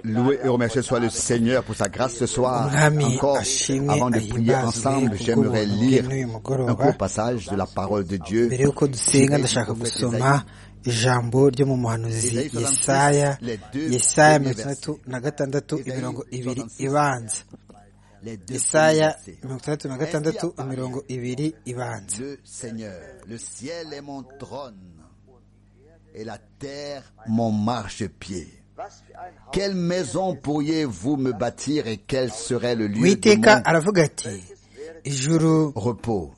Louer et remercier soit le Seigneur pour sa grâce ce soir. Encore, avant de prier ensemble, j'aimerais lire un court passage de la parole de Dieu. mbere y'uko dusenga ndashaka gusoma ijambo ryo mu muhanuzi yesaya yesaya mirongo itandatu na gatandatu imirongo ibiri ibanza yesaya mirongo itandatu na gatandatu imirongo ibiri ibanza Le Seigneur, le ciel est mon trône et la terre mon marchepied. Quelle maison pourriez-vous me bâtir et quel serait le lieu de witeka mon aravuga ati ijuru repos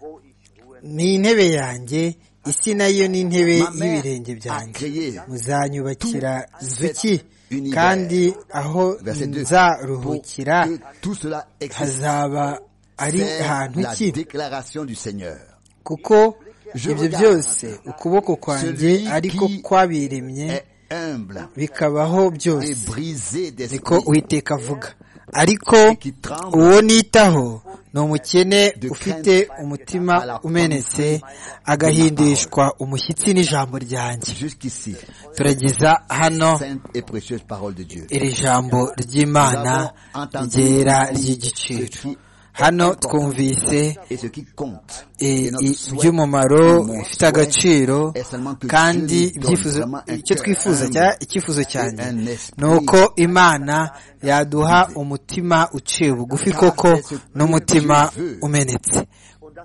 ni intebe yanjye isi nayo ni intebe Mama y'ibirenge byanjye acréé muzanyubakira tout zuki cet univers. kandi aho Verset 2. Pour nzaruhukira que tout cela existe, hazaba ari c'est ahantu la ki déclaration du Seigneur. kuko ibyo byose ukuboko kwanjye Celui ariko qui kwabiremye Est humble bikabaho et byose brisé niko d'esprit uwiteka avuga ariko qui tremble uwo nitaho ni umukene de ufite crainte umutima à la umenetse agahindishwa umushyitsi n'ijambo ryanjye jusqu'ici. turageza hano Sainte et précieuse parole de Dieu. iri jambo ry'imana ryera ry'igiciro hano twumvise Et ce qui compte i- et notre i- souhait, by'umumaro mon bifite souhait, agaciro est seulement que kandi Dieu nous donne ibyifuzo vraiment un icyo cœur twifuza humble cya icyifuzo cyanjye et un esprit ni uko imana yaduha umutima uciye bugufi Car koko c'est ce que n'umutima Dieu veut. umenetse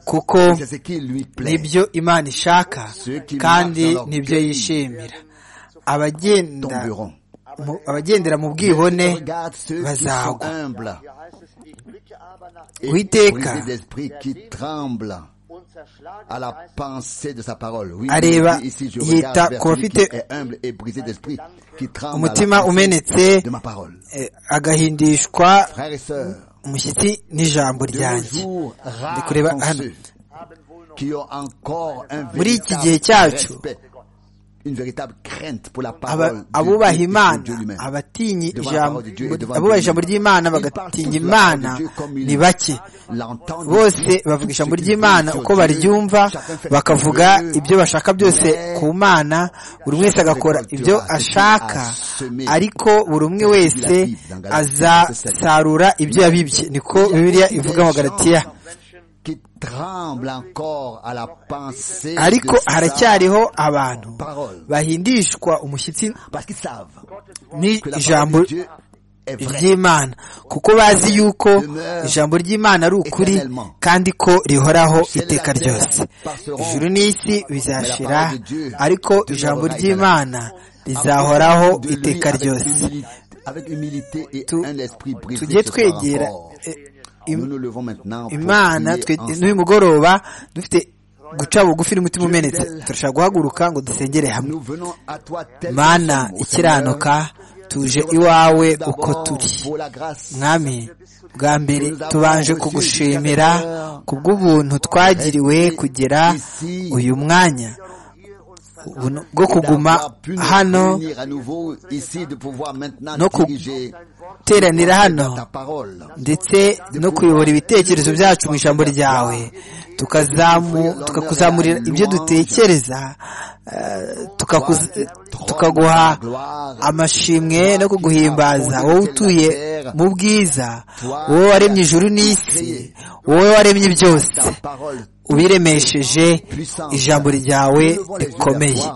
kuko c'est ce qui lui plaît. nibyo imana ishaka Ceux qui kandi marchent dans leur nibyo pays yishimira abagenda tomberont. mu- abagendera mu bwibone Regarde ceux qui sont bazagwa humbles et Uwiteka brisés d'esprit qui tremblent à la pensée de sa parole. Oui, Areba oui, ici je yita regarde ku vers celui qui bafite est humble et brisé d'esprit qui tremble à umutima la pensée umenetse de ma parole. eh, agahindishwa Frères et sœurs, umushyitsi n'ijambo de nos ryanjye jours, ndi rares kureba sont hano ceux qui ont encore un Muri iki gihe véritable cyacu, respect, une véritable crainte pour la Aba- parole de Dieu et abubaha pour imana Dieu lui-même. abatinya Devant la ijambo parole de Dieu et devant abubaha Dieu ijambo lui-même. ry'imana Ils parlent tous la bagatinya imana parole de Dieu comme ils ni bake l'entendent. bose Tout bavuga ce ijambo qu'ils ry'imana veulent sur uko Dieu, baryumva chacun fait ce bakavuga qu'il veut. ibyo bashaka byose ku mana buri wese agakora ibyo ashaka ariko buri umwe wese azasarura ibyo yabibye niko bibiliya ivuga mu galatiya qui tremblent encore à la pensée ariko de sa- haracyariho abantu bahindishwa umushyitsi parce qu'ils savent que la n'ijambo parole de Dieu est vraie. ry'imana kuko bazi yuko ijambo ry'imana ari ukuri kandi ko rihoraho iteka ryose ijuru n'isi bizashira ariko ijambo ry'imana rizahoraho De lui, iteka avec ryose humilité- Avec humilité et Tu- un esprit brisé. tujye ce soir twegera encore. eh, Nous im- nous levons maintenant pour imana prier twe- ensemble. n'uyu mugoroba dufite guca bugufi n'umutima umenetse turashaka guhaguruka ngo dusengere hamwe Nous venons à toi tel mana ikiranuka tuje iwawe uko turi mwami bwa mbere tubanje kugushimira kubw'ubuntu twagiriwe kugera uyu mwanya Ubuntu bwo kuguma hano no no ku- guteranira hano ndetse no kuyobora ibitekerezo byacu mu ijambo ryawe tukazamu tukakuzamurira ibyo dutekereza eh, tukakuz- tukaguha amashimwe no kuguhimbaza wowe utuye mu bwiza wowe waremye ijuru n'isi wowe waremye byose ubiremesheje ijambo ryawe rikomeye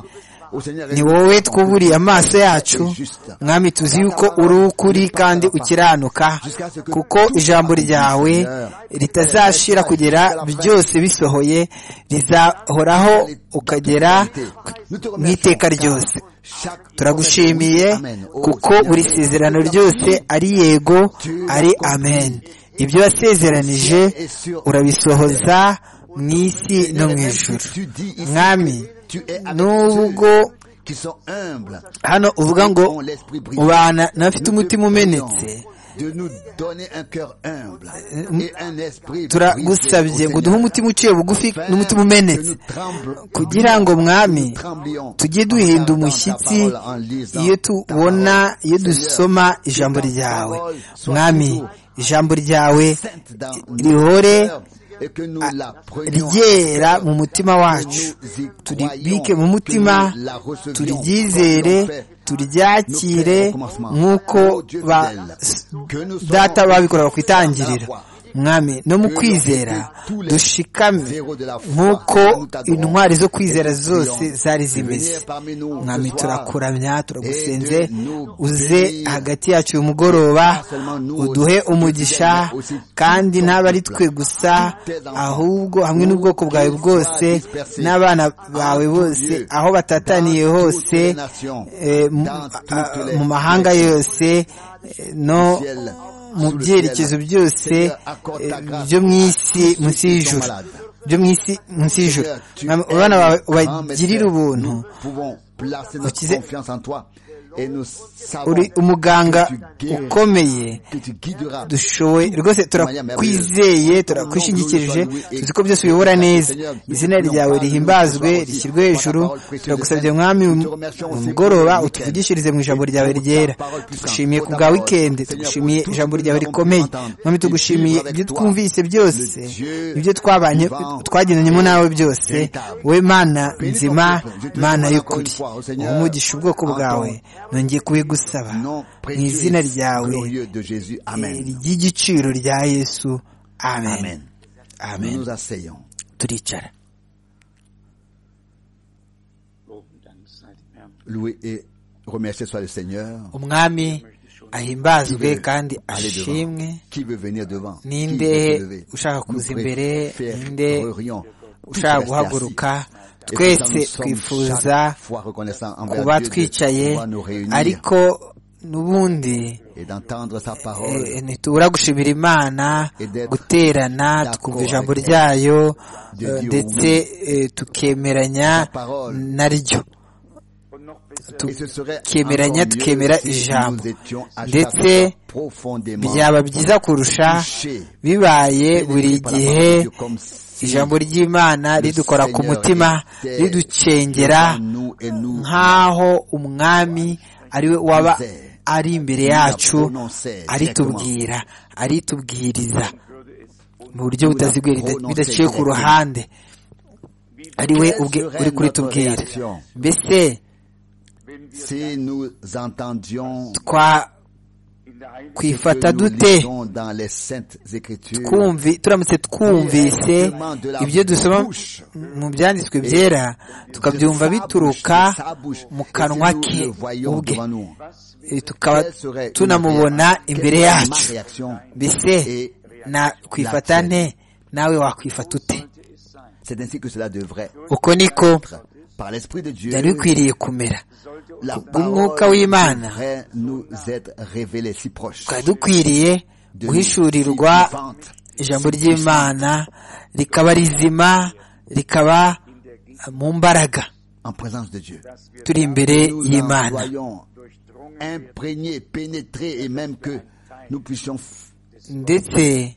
ni wowe twuburiye amaso yacu mwami tuzi yuko uri ukuri kandi ukiranuka kuko ijambo ryawe ritazashira kugera byose bisohoye rizahoraho ukagera mu iteka ryose turagushimiye kuko buri sezerano ryose ari yego ari amen ibyo wasezeranije urabisohoza mu isi no mu ijuru mwami nubwo hano uvuga ngo ubana n'abafite umutima umenetse turagusabye ngo duhe umutima uciye bugufi n'umutima umenetse kugira ngo mwami tujye duhinda umushyitsi iyo tubona iyo dusoma ijambo ryawe mwami ijambo ryawe rihore ryera mu mutima wacu turibike mu mutima turyizere turyakire nk'uko ba data babikoraga ku itangiriro mwami no mu kwizera dushikame nk'uko intwari zo kwizera zose zari zimeze mwami turakuramya turagusenze uze hagati yacu uyu mugoroba uduhe umugisha kandi ntabwo ari twe gusa ahubwo hamwe n'ubwoko bwawe bwose n'abana bawe bose aho batataniye hose mu mahanga yose no mu byerekezo byose byo mu isi munsi y'ijuru byo mu isi munsi y'ijuru abana bawe ubagirire ubuntu ukize uri umuganga ukomeye dushoboye rwose turakwizeye turakwishingikirije tuzi ko byose uyobora neza izina ryawe rihimbazwe rishyirwe hejuru turagusabye mwami mu mugoroba utuvugishirize mu ijambo ryawe ryera tugushimiye ku bwa wikendi tugushimiye ijambo ryawe rikomeye mwami tugushimiye ibyo twumvise byose ibyo twabanye twagendanyemo nawe byose we mana nzima mana y'ukuri umugisha ubwoko bwawe nongeye kubigusaba mu izina ryawe ry'igiciro rya yesu amen amen turicara umwami ahimbazwe kandi ashimwe ninde ushaka kuza imbere ninde ushaka guhaguruka twese twifuza kuba twicaye ariko n'ubundi ntitubura gushimira imana guterana twumva ijambo ryayo ndetse tukemeranya naryo tukemeranya tukemera ijambo ndetse byaba byiza kurusha bibaye buri gihe ijambo ry'imana ridukora ku mutima riducengera nk'aho umwami ariwe waba ari imbere yacu aritubwira aritubwiriza mu buryo butaziguye bidaciye ku ruhande ariwe uri kuritubwira mbese kwifata dute turamutse twumvise ibyo dusoma mu byanditswe byera tukabyumva bituruka mu kanwa ke ubwe tukaba tunamubona imbere yacu mbese nakwifata nte nawe wakwifata ute uko niko byari bikwiriye kumera umwuka w'imana twari dukwiriye guhishurirwa ijambo ry'imana rikaba rizima rikaba mu mbaraga turi imbere y'imana ndetse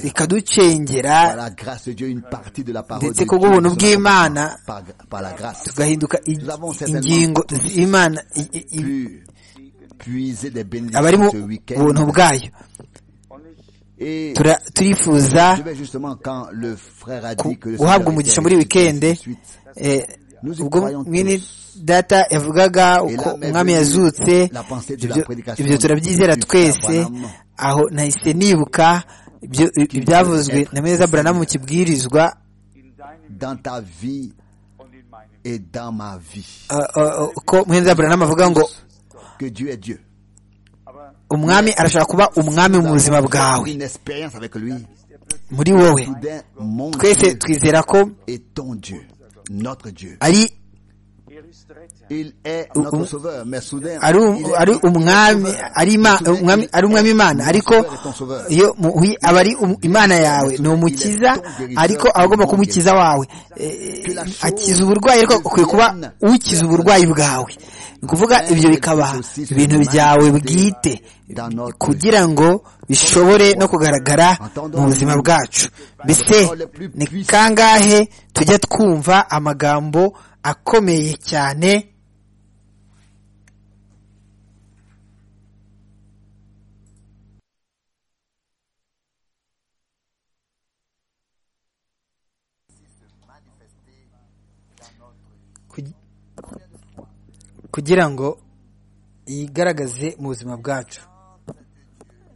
bikaducengera ndetse ku bw'ubuntu bw'imana tugahinduka ingingo z'imana abari mu buntu bwayo turifuza guhabwa umugisha muri wikende ubwo mwene data yavugaga uko umwami yazutse ibyo turabyizera twese aho nahise nibuka ibyavuzwe na meza buranamu mu kibwirizwa ko meza buranamu avuga ngo umwami arashaka kuba umwami mu buzima bwawe muri wowe twese twizera ko ari ari umwami ari umwami imana ariko iyo aba ari imana yawe ni umukiza ariko aba agomba kuba umukiza wawe akiza uburwayi ariko akwiye kuba ukiza uburwayi bwawe ni ukuvuga ibyo bikaba ibintu byawe bwite kugira ngo bishobore no kugaragara mu buzima bwacu mbese ni kangahe tujya twumva amagambo akomeye cyane kugira ngo yigaragaze mu buzima bwacu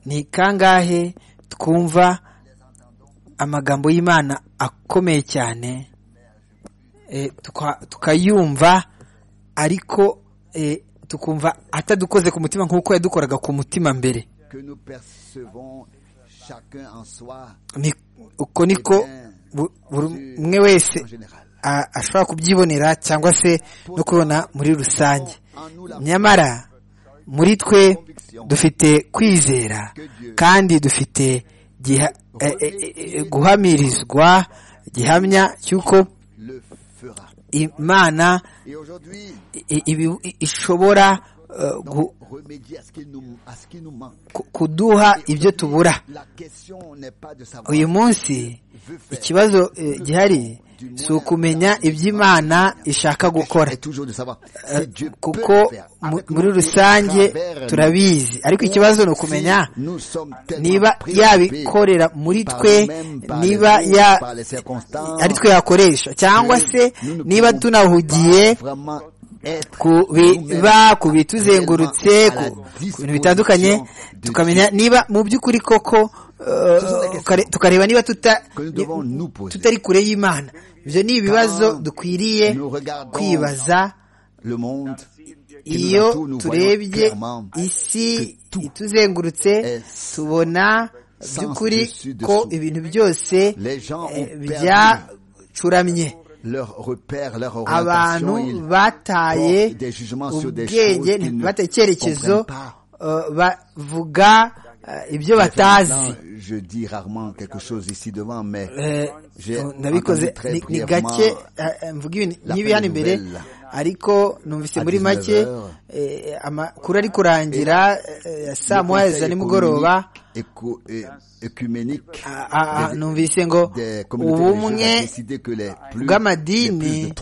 ni kangahe twumva amagambo y'imana akomeye cyane tukayumva ariko tukumva atadukoze ku mutima nk'uko yadukoraga ku mutima mbere uko niko buri umwe wese ashobora kubyibonera cyangwa se no kubona muri rusange nyamara muri twe dufite kwizera kandi dufite guhamirizwa gihamya cy'uko imana ishobora kuduha ibyo tubura uyu munsi ikibazo gihari si ukumenya ibyo imana ishaka gukora kuko muri rusange turabizi ariko ikibazo ni ukumenya niba yabikorera muri twe niba ari twe yakoresha cyangwa se niba tunahugiye kubiba ku bituzengurutse ku bintu bitandukanye tukamenya niba mu by'ukuri koko tukareba niba tutari kure y'imana ibyo ni ibibazo dukwiriye kwibaza iyo turebye isi ituzengurutse tubona by'ukuri ko ibintu byose byacuramye abantu bataye ubwenge bataye icyerekezo bavuga ibyo batazi nabikoze ni gake mvuga ibintu nk'ibi hano imbere ariko numvise muri make amakuru ari kurangira ya saa moya za nimugoroba numvise ngo ubumwe bw'amadini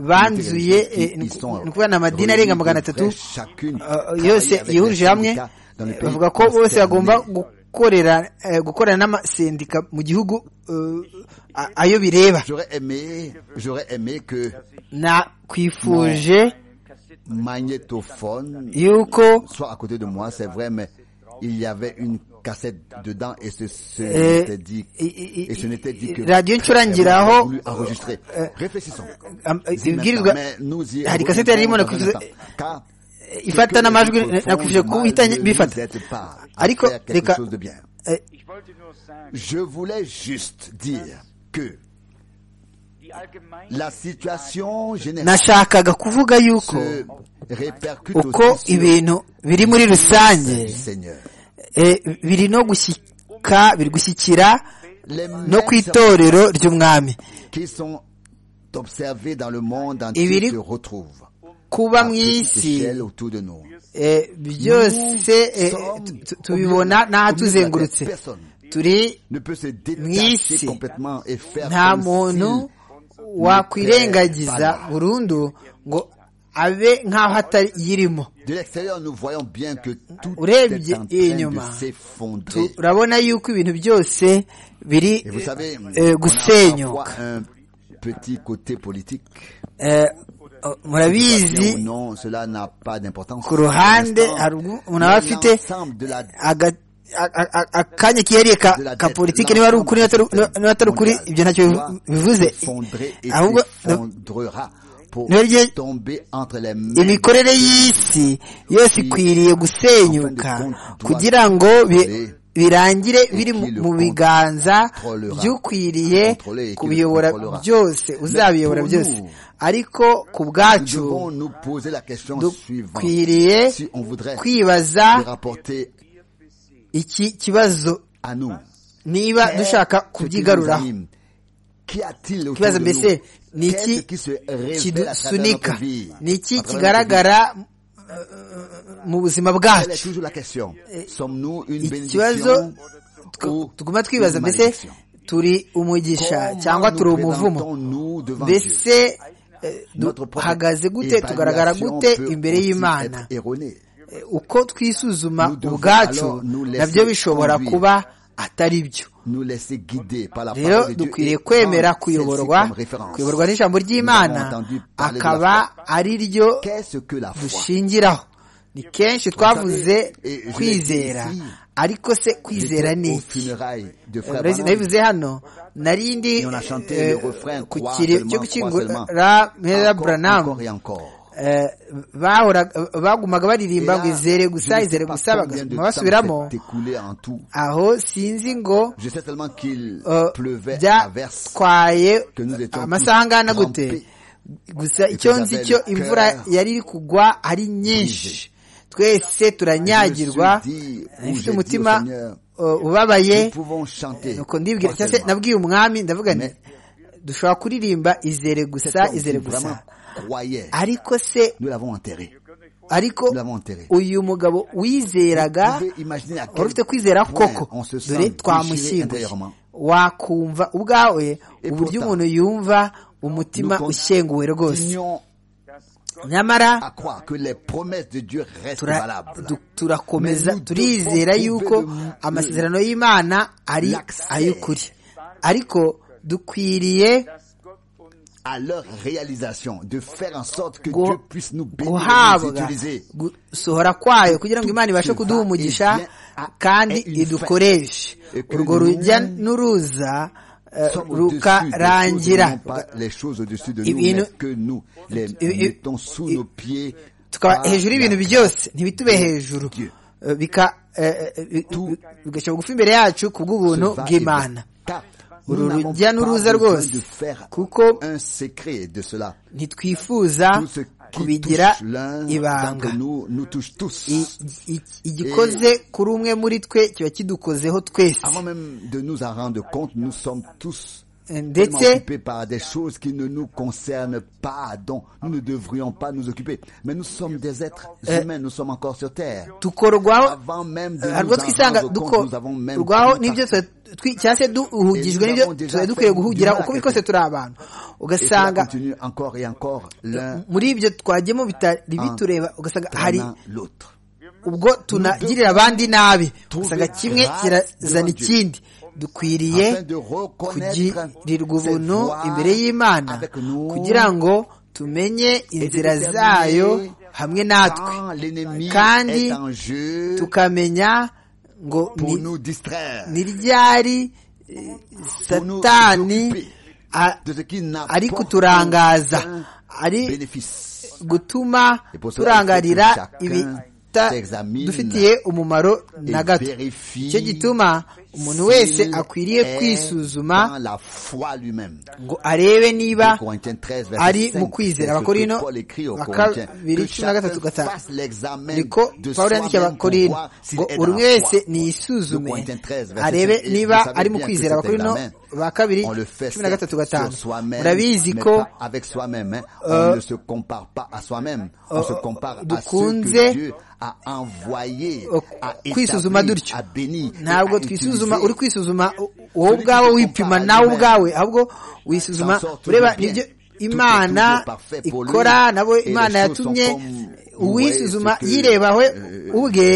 banzuye ni ukuvuga ni amadini arenga magana atatu yose yihurije hamwe bavuga ko bose bagomba gukorera gukorana n'amasendika mu gihugu ayo bireba nakwifuje yuko radiyo ncurangiraho ibwirizwa hari kasete yari irimo ifata n'amajwi nakwifuje ko uhitanye bifata ariko reka je voulais juste dire que la situation générale nashakaga kuvuga yuko uko ibintu biri muri rusange biri no gushyika biri gushyikira no ku itorero ry'umwami ibiri kuba mu isi byose tubibona n'ahatuzengurutse turi mu isi nta muntu wakwirengagiza burundu ngo abe nk'aho atayirimo urebye inyuma turabona yuko ibintu byose biri gusenyuka murabizi ku ruhande hari umuntu aba afite akanya kihariye ka politiki niba ari ukuri niba atari ukuri ibyo ntacyo bivuze ahubwo imikorere y'isi yose ikwiriye gusenyuka kugira ngo birangire biri mu biganza by'ukwiriye kubiyobora byose uzabiyobora byose ariko ku bwacu dukwiriye kwibaza iki kibazo niba dushaka kubyigaruraho kibazo mbese ni iki kidusunika ni iki kigaragara mu buzima bwacu ikibazo tuguma twibaza mbese turi umugisha cyangwa turi umuvumo mbese duhagaze gute tugaragara gute imbere y'imana uko twisuzuma ubwacu nabyo bishobora kuba atari byo rero dukwiriye kwemera kuyoborwa kuyoborwa n'ijambo ry'imana akaba ari ryo dushingiraho ni kenshi twavuze kwizera ariko se kwizera ni iki nabivuze hano narindi ku kiri cyo gukingura meza buranamu bagumaga baririmba ngo izere gusa izere gusa bagasubira basubiramo aho sinzi ngo byatwaye amasaha angana gute gusa icyo nzi cyo imvura yari iri kugwa ari nyinshi twese turanyagirwa ifite umutima ubabaye ndibwira cyangwa se nabwiye umwami ndavuga nti dushobora kuririmba izere gusa izere gusa ariko se ariko uyu mugabo wizeraga wari ufite kwizera koko dore twamushyinguye wakumva ubwawe uburyo umuntu yumva umutima ushenguwe rwose nyamara turakomeza turizera yuko amasezerano y'imana ari ay'ukuri ariko dukwiriye à leur réalisation, de faire en sorte que Dieu puisse nous bénir et nous utiliser. gusohora kwayo kugira ngo imana ibashe kuduha umugisha kandi idukoreshe urwo rujya n'uruza rukarangira ibintu tukaba hejuru y'ibintu byose ntibitube hejuru bigashyira bugufi imbere yacu ku bw'ubuntu bw'imana uru rujya n'uruza rwose kuko ntitwifuza kubigira ibanga igikoze kuri umwe muri twe kiba kidukozeho twese ndetse par des choses qui ne nous concernent pas dont nous ne devrions pas nous occuper mais nous sommes des êtres humains nous sommes encore sur terre dukorwaho harwo twisanga dukorwaho n'ibyo cyangwa se duhugijwe n'ibyo tuba dukwiye guhugira uko biri kose turi abantu ugasanga muri ibyo twajyemo bitari bitureba ugasanga hari ubwo tunagirira abandi nabi ugasanga kimwe kirazana ikindi dukwiriye kugirirwa ubuntu imbere y'imana kugira ngo tumenye inzira zayo hamwe natwe kandi tukamenya ngo ni ryari satani ari kuturangaza ari gutuma turangarira ibi dufitiye umumaro na gato icyo gituma umuntu wese akwiriye kwisuzuma ngo arebe niba ari mu kwizera abakorino bakabiri cumi na gatatu gatanu niko pawulo yandikiye abakorino ngo buri wese niyisuzume arebe niba ari mu kwizera abakorino ba kabiri cumi na gatatu gatanu murabizi ko dukunze kwisuzuma dutyo ntabwo twisuzuma uri kwisuzuma wowe ubwawe wipima nawe ubwawe ahubwo wisuzuma ureba nibyo imana ikora nabo imana yatumye uwisuzuma yirebaho ubwe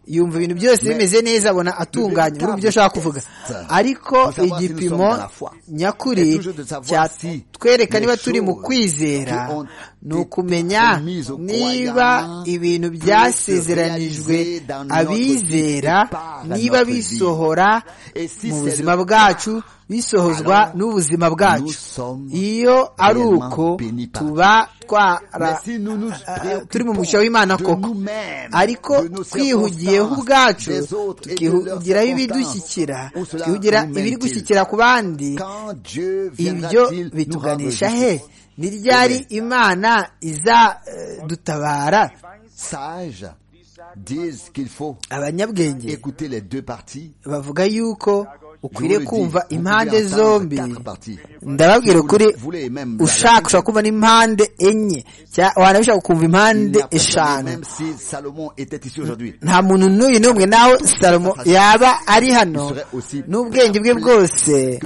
yumva ibintu byose bimeze neza abona atunganye muri byo ashaka kuvuga ariko igipimo nyakuri cyatwereka niba turi mu kwizera ni ukumenya niba ibintu byasezeranijwe abizera niba bisohora mu buzima bwacu bisohozwa n'ubuzima bwacu iyo ari uko tuba twara turi mu mugisha w'imana koko ariko twihugiyeho ubwacu tukihugiraho ibidushyikira tukihugira ibiri gushyikira ku bandi ibyo bituganisha he ni ryari imana izadutabara abanyabwenge bavuga yuko ukwiriye kumva impande zombi ndababwira ukuri ushaka ushaka kumva n'impande enye wanabishaka kumva impande eshanu nta muntu n'uyu n'umwe nawe salomo yaba ari hano n'ubwenge bwe bwose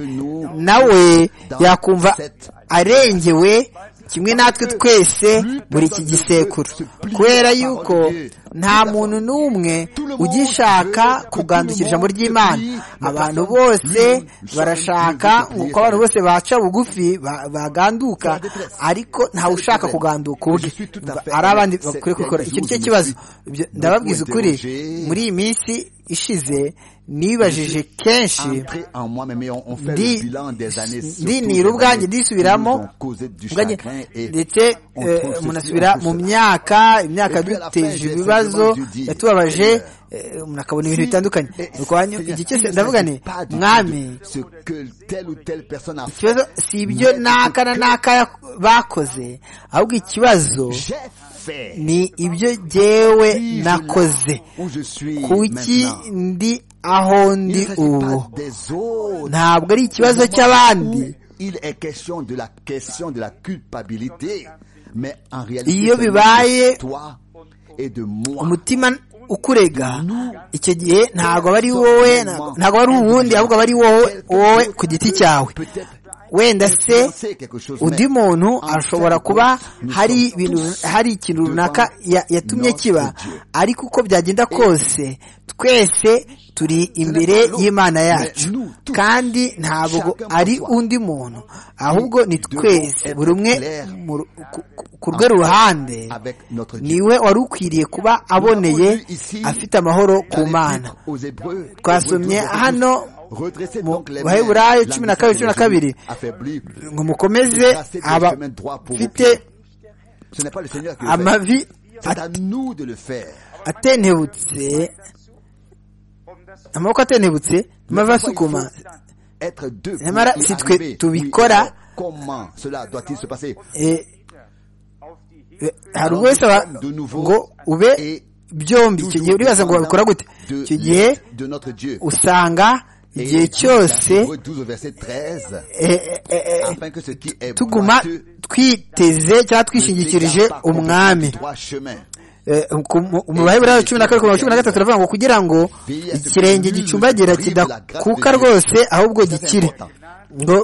nawe yakumva arengewe kimwe natwe twese muri iki gisekuru kubera yuko nta muntu n'umwe ugishaka kugandukira ijambo ry'imana abantu bose barashaka nk'uko abantu bose baca bugufi baganduka ariko ntawe ushaka kuganduka ubwe ari abandi bakwiye kubikora icyo nicyo kibazo ndababwiza ukuri muri iyi minsi ishize nibajije kenshi ndinira ubwanjye ndisubiramo ndetse munasubira mu myaka imyaka duteje ibibazo yatubabaje umuntu akabona ibintu bitandukanye urwanyu igihe cyose ndavuga ni mwami ikibazo si ibyo n'aka na n'aka bakoze ahubwo ikibazo ni ibyo jyewe nakoze kuki ndi aho ndi ubu ntabwo ari ikibazo cy'abandi iyo bibaye umutima ukurega icyo gihe ntabwo aba ari wowe ntabwo ari uwundi ahubwo aba ari wowe ku giti cyawe wenda se undi muntu ashobora kuba hari ibintu hari ikintu runaka yatumye kiba ariko uko byagenda kose twese turi imbere y'imana yacu kandi ntabwo ari undi muntu ahubwo ni twese buri umwe ku rwe ruhande niwe wari ukwiriye kuba aboneye afite amahoro ku mana twasomye hano baheburayo cumi na kabiri cumi na kabiri ngo mukomeze abafite amavi atentebutse amaboko atentebutse amavi asukuma nyamara si twe tubikora hari wese ngo ube byombi icyo gihe uribaza ngo babikora gute icyo gihe usanga igihe cyose tuguma twiteze cyangwa twishingikirije umwami mu baheburayo cumi na kabiri cumi na gatatu turavuga ngo kugira ngo ikirenge gicumbagira kidakuka rwose ahubwo gikire ngo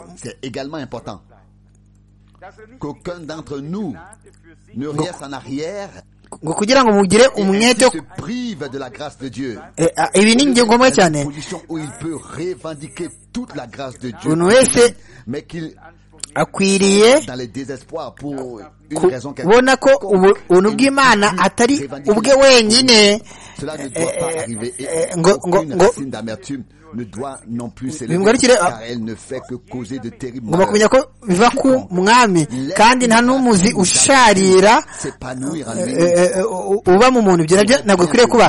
ngo kugira ngo mugire umwete ibi ni ingingo ngombwa cyane umuntu wese akwiriye kubona ko ubuntu bw'imana atari ubwe wenyine ngo ngo ngo bimugarukire ngomba kumenya ko biva ku mwami kandi nta n'umuzi usharira uba mu muntu ibyo nabyo ntabwo bikwiriye kuba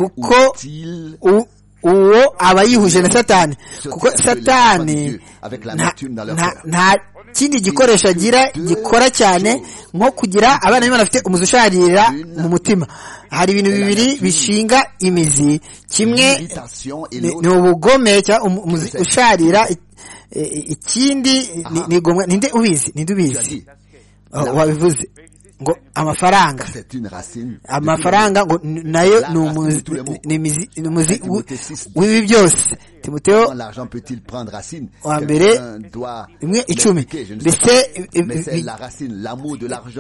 kuko uwo aba yihuje na satani kuko satani nta kindi gikoresho agira gikora cyane nko kugira abana b'imana bafite umuzi usharira mu mutima hari ibintu bibiri bishinga imizi kimwe ni ubugome cyangwa umuzi usharira ikindi ni igomwa ninde ubizi ninde ubizi wabivuze ngo amafaranga amafaranga ngo nayo ni umuzi w'ibi byose timoteo wa mbere imwe icumi mbese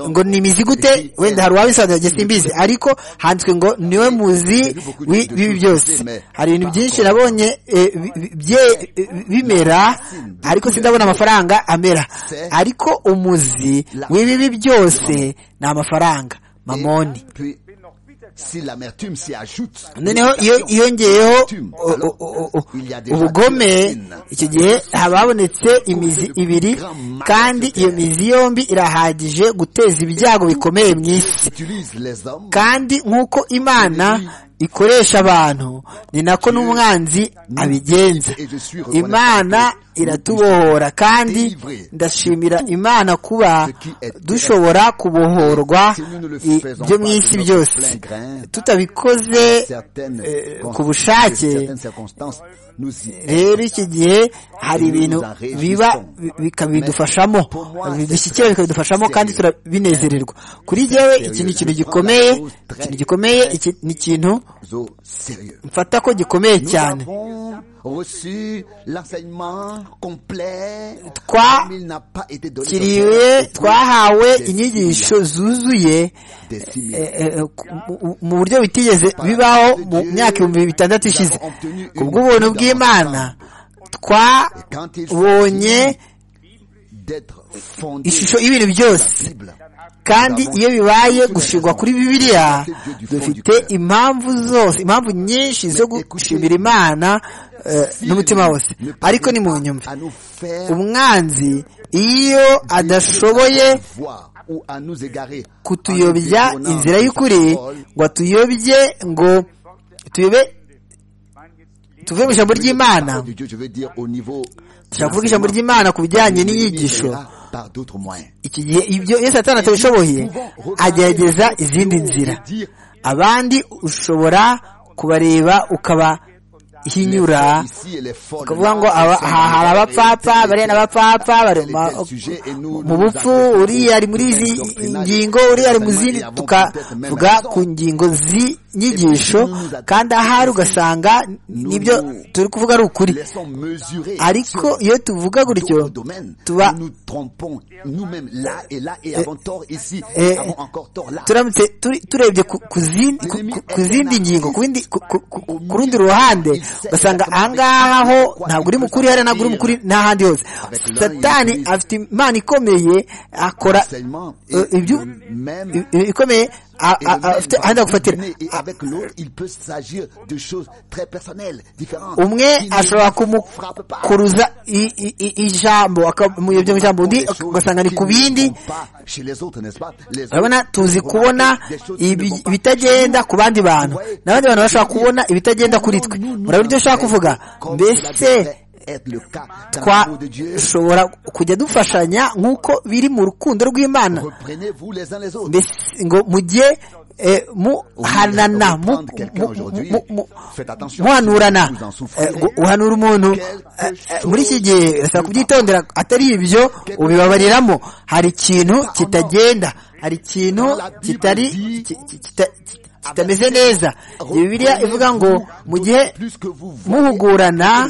ngo ni imizi gute wenda hari uwabisobanura simbizi ariko handitswe ngo niwe muzi w'ibi byose hari ibintu byinshi nabonye bimera ariko sindabona amafaranga amera ariko umuzi w'ibibi byose ni amafaranga mamoni noneho iyo yongeyeho ubugome icyo gihe haba habonetse imizi ibiri kandi iyo mizi yombi irahagije guteza ibyago bikomeye mu isi kandi nk'uko imana ikoresha abantu ni nako n'umwanzi abigenza imana iratubohora kandi ndashimira imana kuba dushobora kubohorwa ibyo mu isi byose tutabikoze ku bushake rero iki gihe hari ibintu biba bikabidufashamo bidushyikira bikabidufashamo kandi turabinezererwa kuri jyewe iki ni ikintu gikomeye ikintu gikomeye ni ikintu mfata ko gikomeye cyane reçu l'enseignement complet twakiriwe twahawe inyigisho zuzuye mu buryo bitigeze bibaho mu myaka ibihumbi bitandatu ishize ku bw'ubuntu bw'imana twabonye ishusho y'ibintu byose kandi iyo bibaye gushingwa kuri bibiliya dufite impamvu zose impamvu nyinshi zo gushimira imana n'umutima wose ariko ni mu nyumva umwanzi iyo adashoboye kutuyobya inzira y'ukuri ngo atuyobye ngo tuyobe tuve mu ijambo ry'imana tuvuga ijambo ry'imana ku bijyanye n'inyigisho iki gihe ibyo iyo satana atabishoboye agerageza izindi nzira abandi ushobora kubareba ukaba hinyura ukavuga ngo aha hari abapfapfa bariya n'abapfapfa bari mu bupfu uriya ari muri izi ngingo uriya ari mu zindi tukavuga ku ngingo z'inyigisho kandi ahari ugasanga nibyo turi kuvuga ari ukuri ariko iyo tuvuga gutyo tuba turamutse turebye ku zindi ngingo ku rundi ruhande ugasanga ahangaha ho ntabwo uri mukuri hariya ntabwo uri mukuri n'ahandi hose satani afite imana ikomeye akora ikomeye ahandi agufatira umwe ashobora kumukuruza ijambo akamuyobya mu ijambo undi ugasanga ni ku bindi urabona tuzi kubona ibitagenda ku bandi bantu n'abandi bantu bashobora kubona ibitagenda kuri twe murabona ibyo ushaka kuvuga mbese twashobora kujya dufashanya nk'uko biri mu rukundo rw'imana ngo mujye muhanana muhanurana uhanura umuntu muri iki gihe urasaba kubyitondera atari ibyo ubibabariramo hari ikintu kitagenda hari ikintu kitari kitameze neza bibiliya ivuga ngo mu gihe muhugurana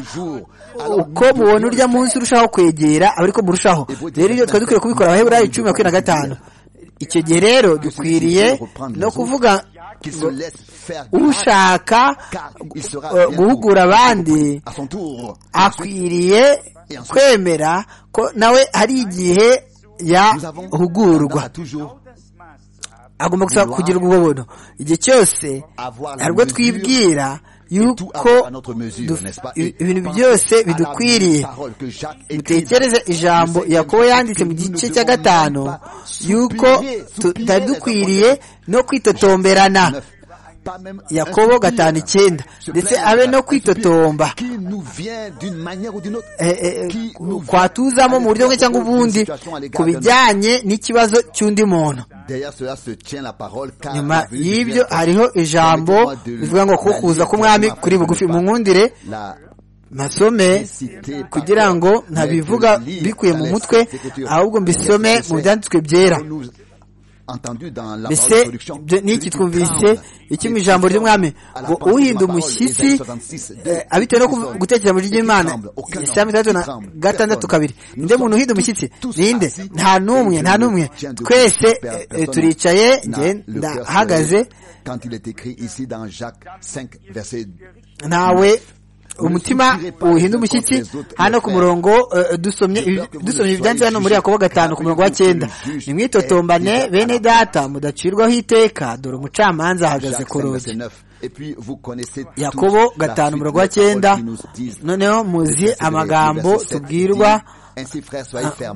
uko mubona urya munsi urushaho kwegera ariko murushaho rero ibyo twari dukwiye kubikora abaheburayi cumi makumyabiri na gatanu icyo gihe rero dukwiriye no kuvuga ushaka guhugura abandi akwiriye kwemera ko nawe hari igihe yahugurwa agomba kugira ubwo igihe cyose hari ubwo twibwira yuko ibintu byose bidukwiriye dutekereze ijambo yakobo yanditse mu gice cya gatanu yuko tutari dukwiriye no kwitotomberana yakobo gatanu icyenda ndetse abe no kwitotomba kwatuzamo mu buryo bumwe cyangwa ubundi ku bijyanye n'ikibazo cy'undi muntu nyuma y'ibyo hariho ijambo rivuga ngo kukuza k'umwami kuri bugufi nkundire masome kugira ngo ntabivuga bikuye mu mutwe ahubwo mbisome mu byanditswe byera mbese n'iki twumvise iki mu ijambo ry'umwami ngo uhinda umushyitsi abitewe no gutekereza muri ry'imana isaha itandatu na gatandatu kabiri ninde muntu uhinda umushyitsi ninde nta n'umwe nta n'umwe twese turicaye ndahagaze ntawe umutima uhinda umushyitsi hano ku murongo dusomye ibyanditse hano muri yakobo gatanu ku murongo wa cyenda nimwitotombane bene data mudacirwaho iteka dore umucamanza ahagaze ku ruzi yakobo gatanu umurongo wa cyenda noneho muzi amagambo tubwirwa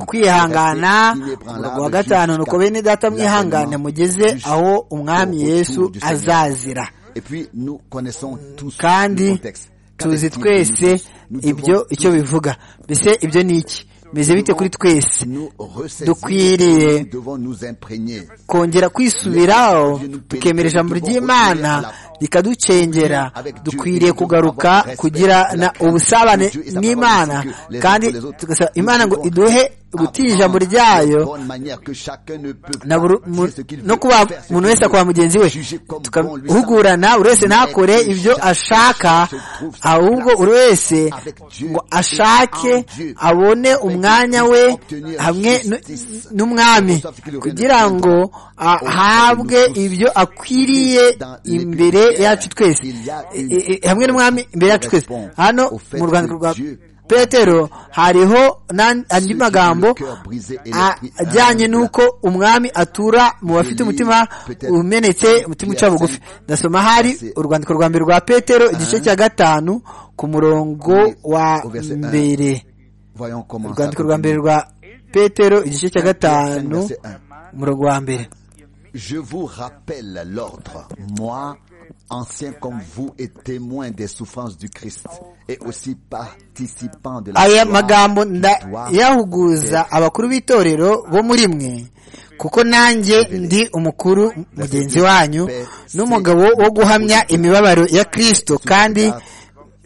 kwihangana umurongo wa gatanu nuko bene data mwihangane mugeze aho umwami yesu azazira kandi tuzi twese ibyo icyo bivuga mbese ibyo ni iki bimeze bite kuri twese dukwiriye kongera kwisubiraho tukemera ijambo ry'imana rikaducengera dukwiriye kugaruka kugirana ubusabane n'imana kandi tugasaba imana ngo iduhe gutinya ijambo ryayo no kuba umuntu wese akora mugenzi we tugahugurana buri wese ntakore ibyo ashaka ahubwo buri wese ngo ashake abone umwanya we hamwe n'umwami kugira ngo ahabwe ibyo akwiriye imbere yacu twese hamwe n'umwami imbere yacu twese hano mu rwandiko rwa petero hariho andi magambo ajyanye n'uko umwami atura mu bafite umutima umenetse umutima uca bugufi ndasoma hari urwandiko rwa mbere rwa petero igice cya gatanu ku murongo wa mbere urwandiko rwa mbere rwa petero igice cya gatanu umurongo wa mbere Je vous rappelle l'ordre, moi, ancien comme vous et témoin des souffrances du Christ, et aussi participant de la aya magambo ndayahuguza abakuru b'itorero bo muri mwe kuko nanjye ndi umukuru mugenzi wanyu n'umugabo wo guhamya imibabaro ya Kristo kandi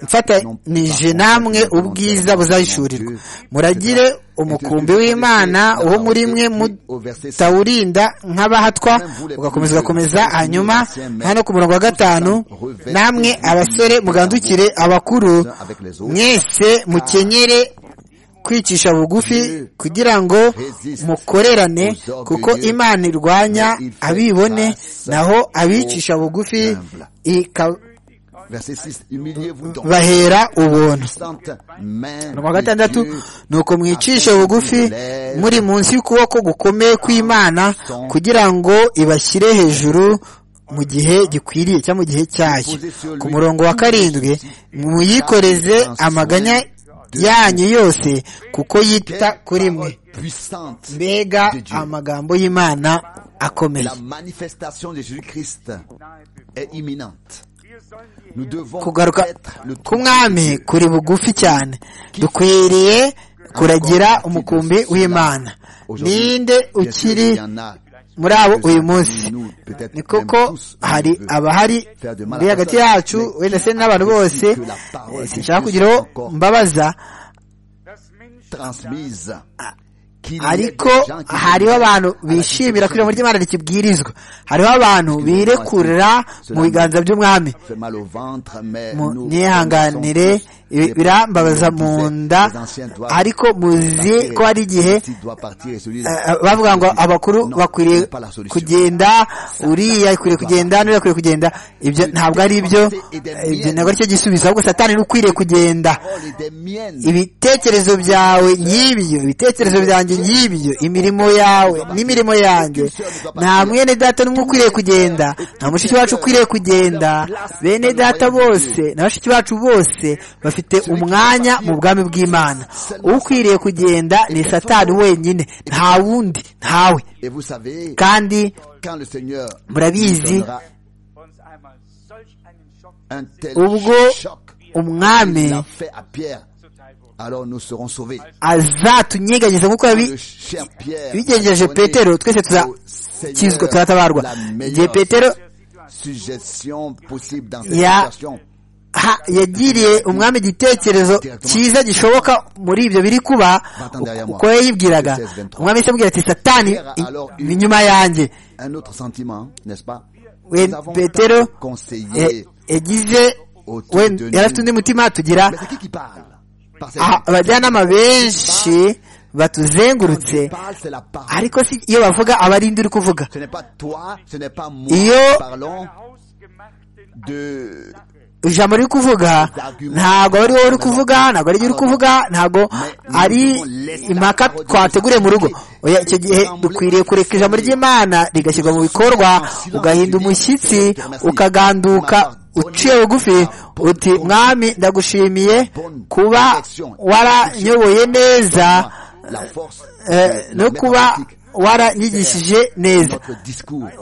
mfatanije namwe ubwiza buzayishurirwa muragire umukumbi w'imana wo muri mwe mutawurinda nk'abahatwa ugakomeza ugakomeza hanyuma hano ku murongo wa gatanu namwe abasore mugandukire abakuru mwese mukenyere kwicisha bugufi kugira ngo mukorerane kuko imana irwanya abibone naho abicisha bugufi bahera ubuntu wa gatandatu ni uko mwicishe bugufi muri munsi y'ukuboko gukomeye kw'imana kugira ngo ibashyire hejuru mu gihe gikwiriye cyangwa mu gihe cyayo ku murongo wa karindwi muyikoreze amaganya yanyu yose kuko yita kuri mwe mbega amagambo y'imana akomeye kugaruka k'umwami kuri bugufi cyane dukwiriye kuragira umukumbi w'imana ninde ukiri muri abo uyu munsi ni koko hari abahari muri hagati yacu wenda se n'abantu bose sinshaka kugiraho mbabaza ariko hariho abantu bishimira kwira muri ry'imana rikibwirizwa hariho abantu birekurira mu biganza by'umwami ntihanganire birambabaza mu nda ariko muzi ko hari igihe bavuga ngo abakuru bakwiriye kugenda uriya akwiriye kugenda n'uriya akwiriye kugenda ibyo ntabwo ari ibyo ibyo ntabwo aricyo gisubizo ahubwo satani ni ukwiriye kugenda ibitekerezo byawe nk'ibyo ibitekerezo byanjye nk'ibyo imirimo yawe n'imirimo yanjye nta mwene data n'umwe ukwiriye kugenda nta mushiki wacu ukwiriye kugenda bene data bose na bashiki bacu bose bafite umwanya mu bwami bw'imana ukwiriye kugenda ni satani wenyine nta wundi ntawe kandi murabizi ubwo umwami azatunyeganyeza nk'uko bigenjeje petero twese tuzakizwa tuzatabarwa igihe petero yagiriye umwami igitekerezo cyiza gishoboka muri ibyo biri kuba uko yayibwiraga umwami yabwira ati satani inyuma yanjye petero yagize yari afite undi mutima tugira abajyanama benshi batuzengurutse ariko si iyo bavuga aba ari uri kuvuga iyo ijambo riri kuvuga ntabwo ari wowe uri kuvuga ntabwo ari uri kuvuga ntabwo ari impaka twateguriye mu rugo icyo gihe dukwiriye kureka ijambo ry'imana rigashyirwa mu bikorwa ugahinda umushyitsi ukaganduka uciye bugufi uti mwami ndagushimiye kuba waranyoboye neza no kuba waranyigishije neza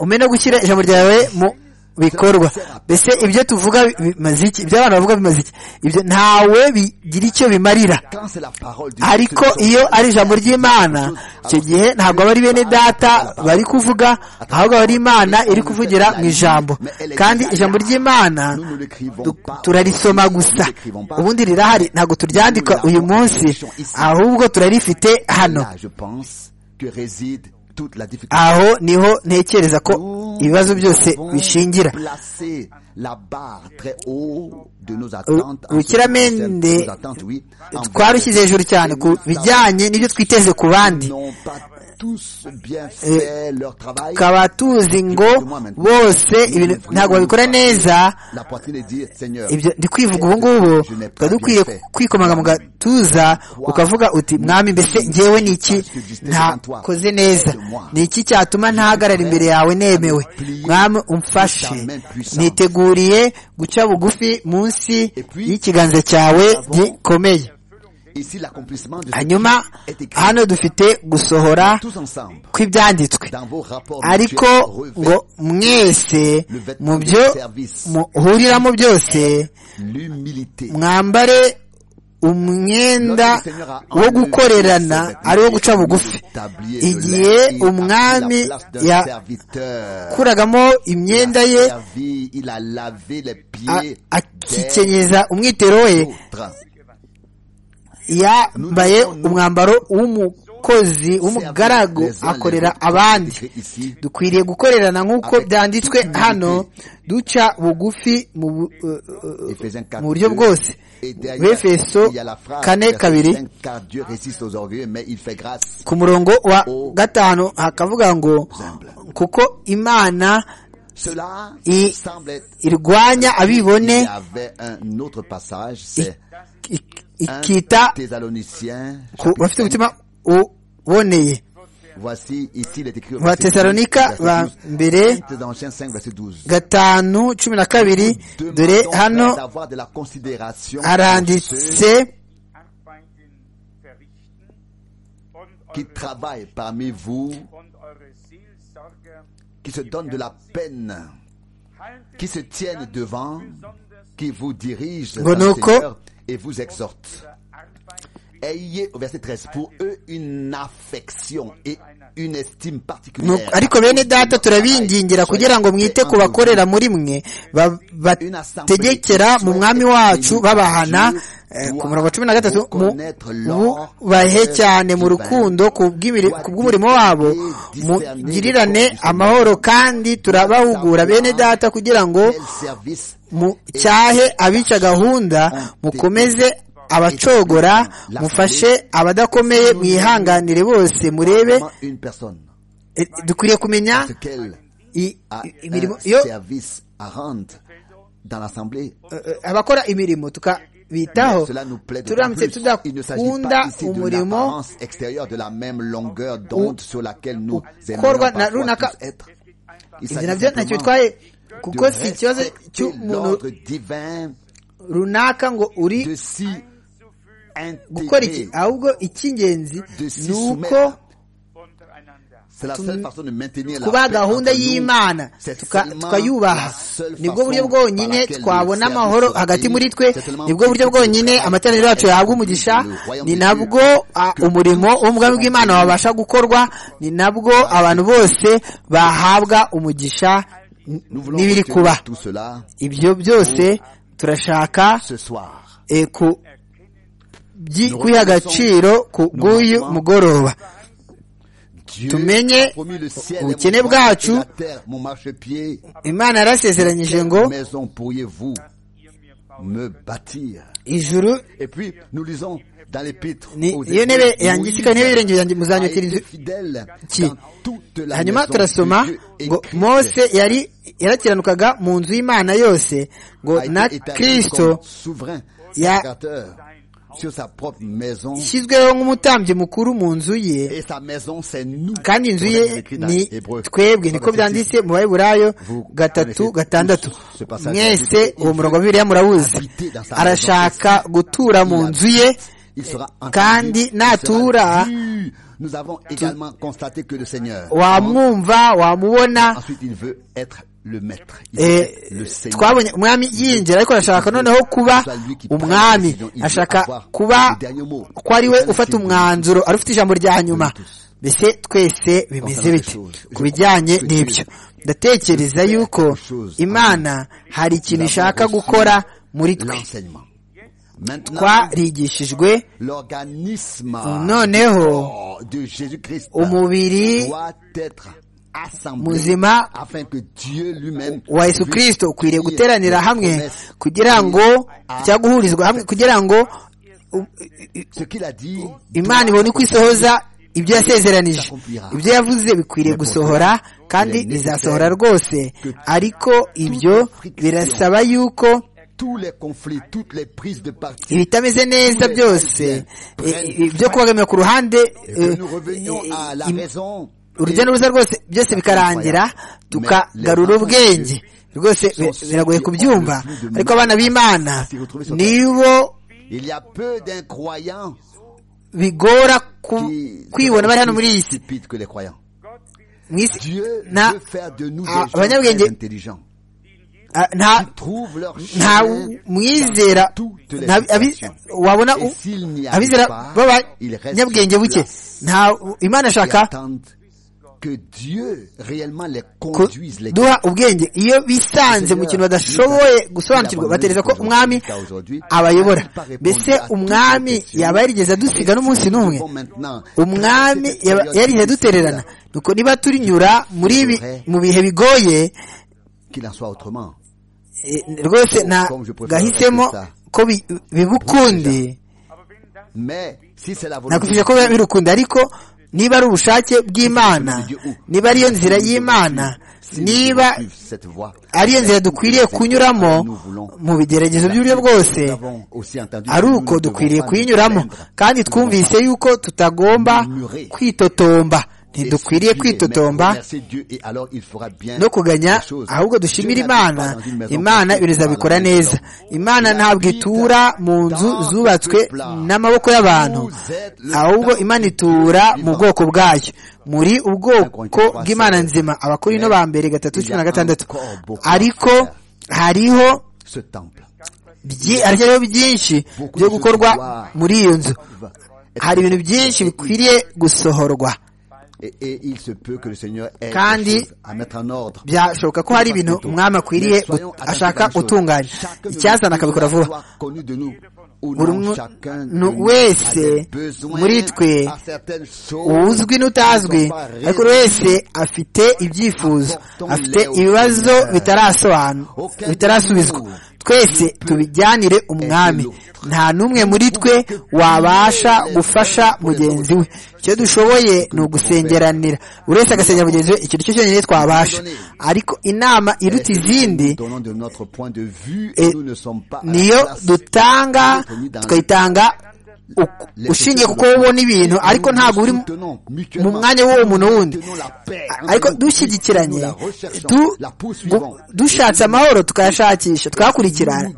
umenya gushyira ijambo ryawe mu bikorwa mbese ibyo tuvuga bimaze iki ibyo abantu bavuga bimaze iki ibyo ntawe bigira icyo bimarira ariko iyo ari ijambo ry'imana icyo gihe ntabwo aba ari bene data bari kuvuga ahubwo aba ari imana iri kuvugira mu ijambo kandi ijambo ry'imana turarisoma gusa ubundi rirahari ntabwo turyandika uyu munsi ahubwo turarifite hano aho niho ntekereza ko ibibazo byose bishingira urukiramende twarushyize hejuru cyane ku bijyanye n'ibyo twiteze ku bandi tukaba tuzi ngo bose ntabwo babikora neza ibyo ndi kwivuga ubu ngubu tukaba dukwiye kwikomanga mu gatuza ukavuga uti mwami mbese ngewe ni iki ntakoze neza ni iki cyatuma ntahagarara imbere yawe nemewe mwami umfashe niteguriye guca bugufi munsi y'ikiganza cyawe gikomeye hanyuma hano dufite gusohora kw'ibyanditswe ariko ngo mwese mu byo muhuriramo byose mwambare umwenda wo gukorerana ari wo guca bugufi igihe umwami yakuragamo imyenda ye akikenyeza umwitero we yambaye umwambaro w'umukozi w'umugaragu akorera abandi dukwiriye gukorerana nk'uko byanditswe hano duca bugufi mu buryo bwose befeso kane kabiri ku murongo wa gatanu hakavuga ngo kuko imana irwanya abibone ikita ku bafite umutima uboneye batesalonika ba mbere gatanu cumi na kabiri dore hano haranditse qui se donnent de la peine, qui se tiennent devant, qui vous dirigent dans Seigneur et vous exhortent. Ayez, au verset 13, pour eux une affection et une estime particulière. ariko bene data turabingingira kugira ngo mwite ku bakorera muri mwe bategekera mu mwami wacu babahana ku murongo cumi na gatatu mubahe cyane mu rukundo ku bw'umurimo wabo mugirirane amahoro kandi turabahugura bene data kugira ngo mucyahe abica gahunda mukomeze abacogora mufashe abadakomeye mwihanganire bose murebe dukwiriye kumenya imirimo yo abakora imirimo tukabitaho turamutse tudakunda umurimo ukorwa na runaka izi nabyo ntacyo bitwaye kuko si ikibazo cy'umuntu runaka ngo uri gukora iki ahubwo icy'ingenzi ni uko kuba gahunda y'imana tukayubaha nibwo buryo bwonyine twabona amahoro hagati muri twe nibwo buryo bwonyine amateraniro yacu yahabwa umugisha ni nabwo umurimo w'ubwami bw'imana wabasha gukorwa ni nabwo abantu bose bahabwa umugisha n'ibiri kuba ibyo byose turashaka kwiha agaciro ku bw'uyu mugoroba tumenye ubukene bwacu imana yarasezeranyije ngo ijuru iyo ntebe yangisika intebe y'ibirenge byanjye muzanyukira inzu ki hanyuma turasoma ngo mose yari yarakiranukaga mu nzu y'imana yose ngo na kirisito ya ishyizweho nk'umutambyi mukuru mu nzu ye kandi inzu ye ni twebwe niko byanditse mu baheburayo gatatu gatandatu mwese uwo murongo wa bibiliya murawuzi arashaka gutura mu nzu ye kandi natura wamwumva wamubona twabonye umwami yinjira ariko arashaka noneho kuba umwami ashaka kuba ko ari we ufata umwanzuro ari ufite ijambo rya nyuma mbese twese bimeze bite ku bijyanye n'ibyo ndatekereza yuko imana hari ikintu ishaka gukora muri twe twarigishijwe noneho umubiri muzima wa yesu kirisito ukwiriye guteranira hamwe kugira ngo cyangwa guhurizwa hamwe kugira ngo imana ibone uko isohoza ibyo yasezeranije ibyo yavuze bikwiriye gusohora kandi bizasohora rwose ariko ibyo birasaba yuko ibitameze neza byose byo kubagamira ku ruhande urujya n'uruza rwose byose bikarangira tukagarura ubwenge rwose biragoye kubyumva ariko abana b'imana nibo bigora kwibona bari hano muri iyi si abanyabwenge nta mwizera wabona abizera b'abanyabwenge buke nta imana ashaka duha ubwenge iyo bisanze mu kintu badashoboye gusobanukirwa batereza ko umwami abayobora mbese umwami yaba yarigeze adusiga n'umunsi n'umwe umwami yarigeze adutererana nuko niba turinyura muri ibi mu bihe bigoye rwose nta gahisemo ko bibukundi nakwishyura ko birukundi ariko niba ari ubushake bw'imana niba ariyo nzira y'imana niba ariyo nzira dukwiriye kunyuramo mu bigeragezo by'uburyo bwose ari uko dukwiriye kuyinyuramo kandi twumvise yuko tutagomba kwitotomba ntidukwiriye kwitotomba no kuganya ahubwo dushimira imana imana bizabikora neza imana ntabwo itura mu nzu zubatswe n'amaboko y'abantu ahubwo imana itura mu bwoko bwayo muri ubwoko bw'imana nzima abakuru ino ba mbere gatatu cumi na gatandatu ariko hariho hariho byinshi byo gukorwa muri iyo nzu hari ibintu byinshi bikwiriye gusohorwa kandi byashoboka ko hari ibintu umwami akwiriye ashaka gutunganya icyazana akabikora vuba buri muntu wese muri twe uzwi n'utazwi ariko buri wese afite ibyifuzo afite ibibazo bitarasubizwa twese tubijyanire umwami nta n'umwe muri twe wabasha gufasha mugenzi we icyo dushoboye ni ugusengeranira buri wese agasengera mugenzi we ikintu cyo cyonyine twabasha ariko inama iruta izindi niyo dutanga tukayitanga ushingiye kuko ubona ibintu ariko ntabwo uri mu mwanya w'uwo muntu wundi ariko dushyigikiranye dushatse amahoro tukayashakisha tukayakurikirana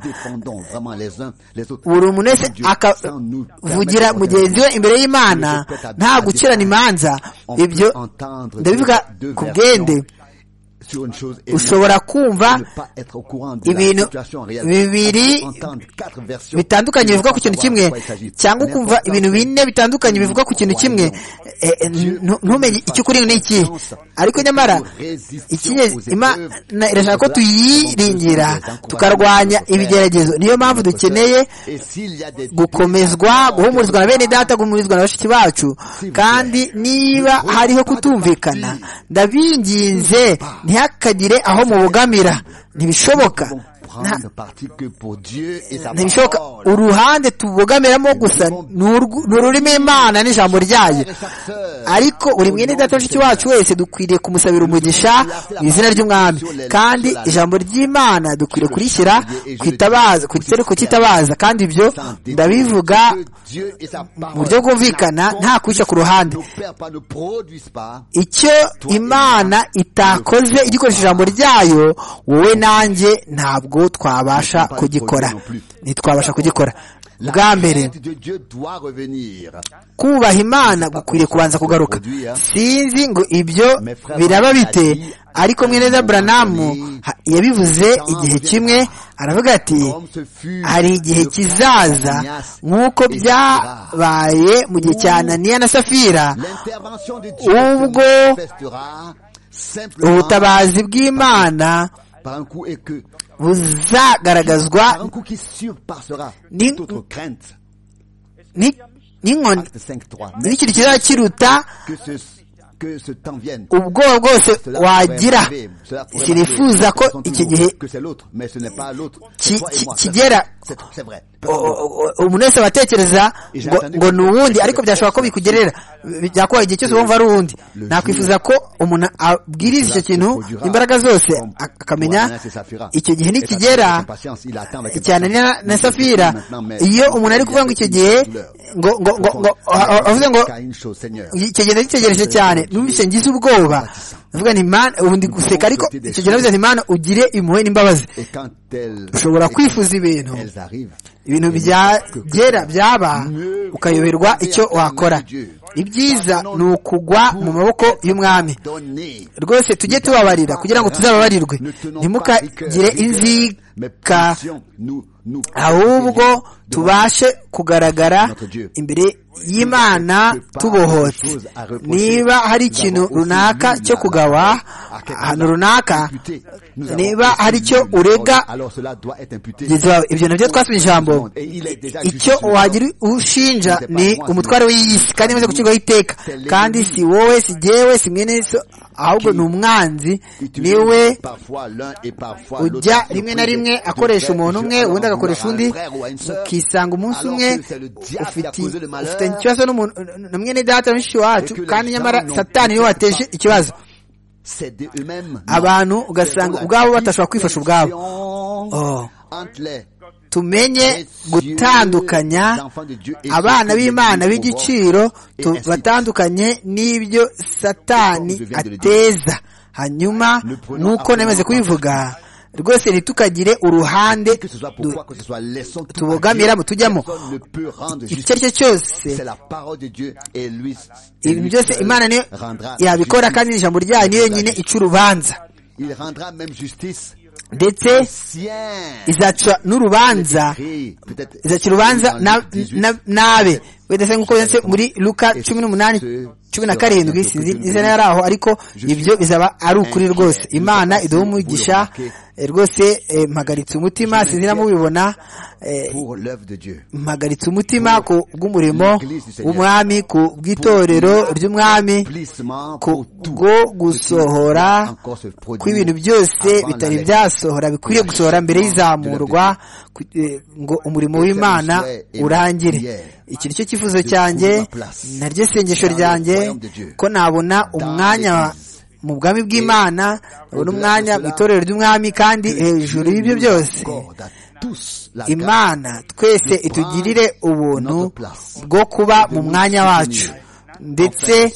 buri umuntu wese akavugira mugenzi we imbere y'imana nta gukirana imanza ibyo ndabivuga ku bwende ushobora kumva ibintu bibiri bitandukanye bivuga ku kintu kimwe cyangwa ukumva ibintu bine bitandukanye bivuga ku kintu kimwe ntumenye icyo ukuri ni iki ariko nyamara imana irashaka ko tuyiringira tukarwanya ibigeragezo niyo mpamvu dukeneye gukomezwa guhumurizwa na bene data guhumurizwa na bashiki bacu kandi niba hariho kutumvikana ndabinginze ntihakagire aho mubogamira ntibishoboka ntibishoboka uruhande tubogamiramo gusa ni ururimi imana n'ijambo ryayo ariko buri mwene data mushiki wacu wese dukwiriye kumusabira umugisha mu izina ry'umwami kandi ijambo ry'imana dukwiriye kurishyira ku gitereko cy'itabaza kandi ibyo ndabivuga mu buryo bwumvikana nta kushya ku ruhande icyo imana itakoze igikoresha ijambo ryayo wowe nanjye ntabwo twabasha kugikora ntitwabasha kugikora bwa mbere kubaha imana gukwiriye kubanza kugaruka sinzi ngo ibyo biraba bite ariko mwene za buranamu yabivuze igihe kimwe aravuga ati hari igihe kizaza nk'uko byabaye mu gihe cya ananiya na safira ubwo ubutabazi bw'imana buzagaragazwa n'inkoni n'ikintu kizaba kiruta ubwoba bwose wagira sinifuza ko iki gihe kigera umuntu wese abatekereza ngo ni uwundi ariko byashobora ko bikugerera byakubaye igihe cyose wumva ari uwundi nakwifuza ko umuntu abwiriza icyo kintu imbaraga zose akamenya icyo gihe nikigera cyane na safira iyo umuntu ari kuvuga ngo icyo gihe ngo ngo ngo avuze ngo kigenda gitegereje cyane numvise ngize ubwoba ndavuga nti mana ubu ndi guseka ariko icyo gihe navuze nti mana ugire impuhwe n'imbabazi ushobora kwifuza ibintu ibintu byagera byaba ukayoberwa icyo wakora ibyiza ni ukugwa mu maboko y'umwami rwose tujye tubabarira kugira ngo tuzababarirwe ntimukagire inzika ahubwo tubashe kugaragara imbere y'imana tubohotse niba hari ikintu runaka cyo kugawa ahantu runaka niba hari icyo urega ibyo nabyo twasomye ijambo icyo wagira ushinja ni umutware w'iyi si kandi imaze gushyirwaho iteka kandi si wowe si jyewe si mwene ahubwo ni umwanzi niwe ujya rimwe na rimwe akoresha umuntu umwe ubundi agakoresha undi ukisanga umunsi umwe ufitanye ikibazo na mwene data na mushiki wacu kandi nyamara satani niwe wateje ikibazo abantu ugasanga ubwabo batashobora kwifasha ubwabo tumenye gutandukanya abana b'imana b'igiciro tubatandukanye n'ibyo satani ateza hanyuma nuko namaze kubivuga rwose ntitukagire uruhande tubogamiramo tujyamo icyo ari cyo cyose ibintu byose imana niyo yabikora kandi ijambo ryayo niyo nyine ica urubanza ndetse izaca n'urubanza izaca urubanza n'abe wese nk'uko byanditse muri luka cumi n'umunani cumi na karindwi sinzi yari aho ariko ibyo bizaba ari ukuri rwose imana iduha umugisha rwose mpagaritse umutima sinzi namubibona mpagaritse umutima ku bw'umurimo w'umwami ku bw'itorero ry'umwami ku bwo gusohora kw'ibintu byose bitari byasohora bikwiriye gusohora mbere y'izamurwa ngo umurimo w'imana urangire iki ni cyo cyifuzo cyanjye naryo sengesho ryanjye ko nabona umwanya mu bwami bw'imana nabona umwanya mu itorero ry'umwami kandi hejuru y'ibyo byose imana twese itugirire ubuntu bwo kuba mu mwanya wacu ndetse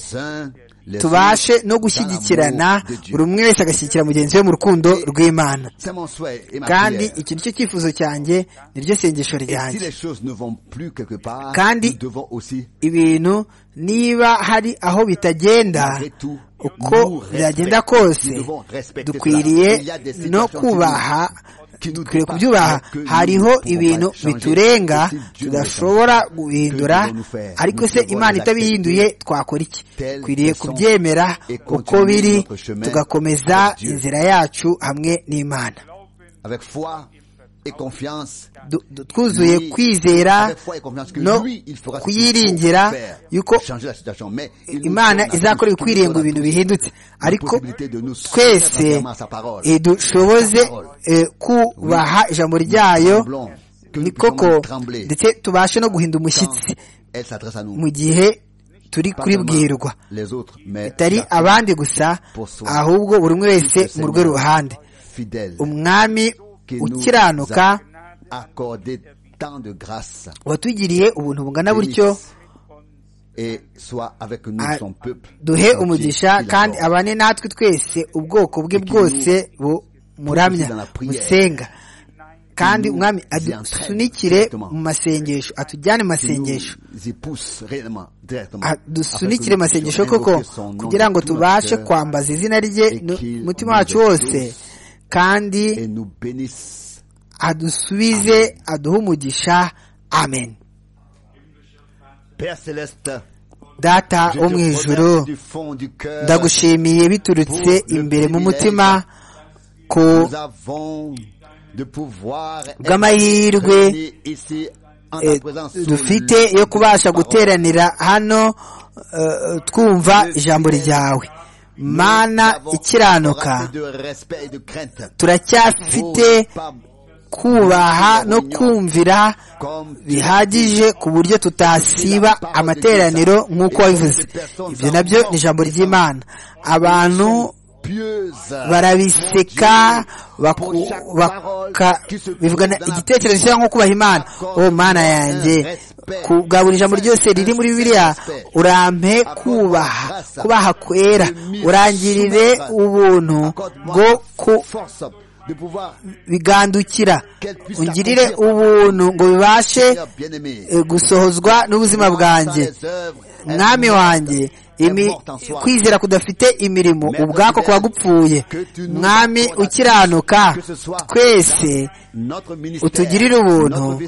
tubashe no gushyigikirana buri umwe wese agashyigikira mugenzi we mu rukundo rw'imana kandi iki ni cyo cyifuzo cyanjye ni ryo sengesho ryanjye kandi ibintu niba hari aho bitagenda uko byagenda kose dukwiriye no kubaha dukwiye kubyubaha hariho ibintu biturenga tudashobora guhindura ariko se imana itabihinduye twakora iki dukwiriye kubyemera uko biri tugakomeza inzira yacu hamwe n'imana twuzuye kwizera no kuyiringira yuko imana izakora ibikwiriye ngo ibintu bihindutse ariko twese dushoboze kubaha ijambo ryayo ni koko ndetse tubashe no guhinda umushyitsi mu gihe turi kuribwirwa bitari abandi gusa ahubwo buri umwe wese mu rwe ruhande umwami ukiranuka watugiriye ubuntu bungana butyo duhe umugisha kandi abane natwe twese ubwoko bwe bwose bumuramya musenga kandi umwami adusunikire mu masengesho atujyane mu masengesho adusunikire mu masengesho koko kugira ngo tubashe kwambaza izina rye umutima wacu wose kandi adusubize aduhe umugisha amen data wo mu ijoro ndagushimiye biturutse imbere mu mutima ko bw'amahirwe dufite yo kubasha guteranira hano twumva ijambo ryawe mana ikiranuka turacyafite kubaha no kumvira bihagije ku buryo tutasiba amateraniro nk'uko wabivuze ibyo nabyo ni ijambo ry'imana abantu barabiseka bivugana igitekerezo cyangwa nko kubaha imana oh mana yanjye bwa buri jambo ryose riri muri biriya urampe kubaha kubaha kwera urangirire ubuntu bwo ku bigandukira ungirire ubuntu ngo bibashe gusohozwa n'ubuzima bwanjye mwami wanjye kwizera kudafite imirimo ubwako kuba gupfuye mwami ukiranuka twese utugirire ubuntu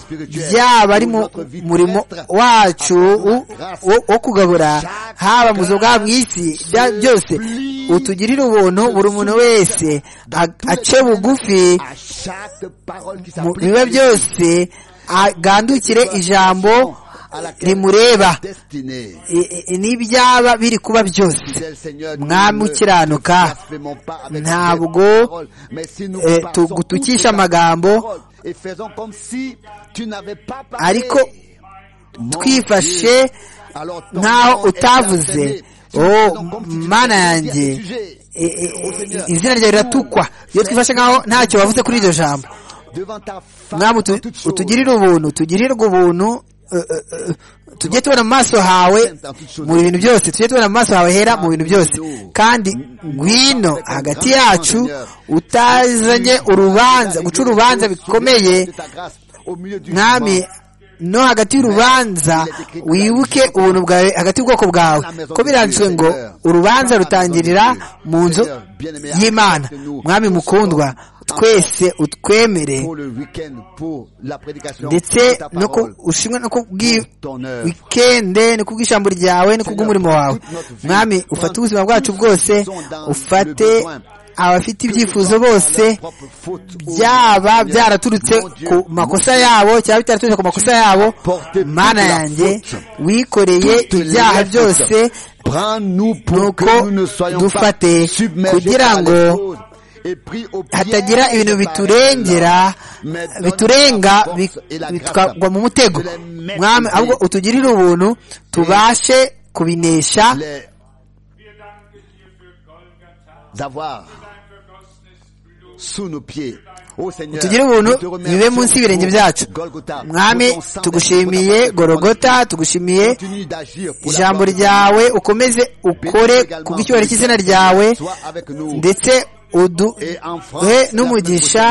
byaba ari mu murimo wacu wo kugabura haba mu bwa mu isi byose utugirire ubuntu buri muntu wese ace bugufi mu biba byose agandukire ijambo rimureba n'ibyaba biri kuba byose mwami ukiranuka ntabwo gutukisha amagambo ariko twifashe nk'aho utavuze mana yanjye izina ryawe riratukwa iyo twifashe nk'aho ntacyo bavuze kuri iryo jambo mwami utugirire ubuntu tugirirwe ubuntu tujye tubona mu maso hawe mu bintu byose tujye tubona mu maso hawe hera mu bintu byose kandi ngwino hagati yacu utazanye urubanza guca urubanza bikomeye mwami no hagati y'urubanza wibuke ubuntu bwawe hagati y'ubwoko bwawe ko biranditswe ngo urubanza rutangirira mu nzu y'imana mwami mukundwa twese utwemere ndetse ushimwe no wikende no kubw'ijambo ryawe no kubw'umurimo wawe mwami ufate ubuzima bwacu bwose ufate abafite ibyifuzo bose byaba byaraturutse ku makosa yabo cyangwa bitaraturutse ku makosa yabo mana yanjye wikoreye ibyaha byose nuko dufate kugira ngo hatagira ibintu biturengera biturenga tukagwa mu mutego mwami ahubwo utugirire ubuntu tubashe kubinesha tugire ubuntu bibe munsi y'ibirenge byacu mwami tugushimiye gorogota tugushimiye ijambo ryawe ukomeze ukore kubw'icyubahiro cy'izina ryawe ndetse uduhe n'umugisha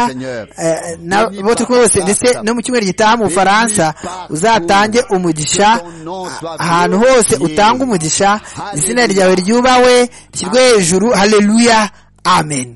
n'abo turi kumwe bose ndetse no mu cyumweru gitaha mu bufaransa uzatange umugisha ahantu hose utanga umugisha izina ryawe ryubawe rishyirwe hejuru haleluya amen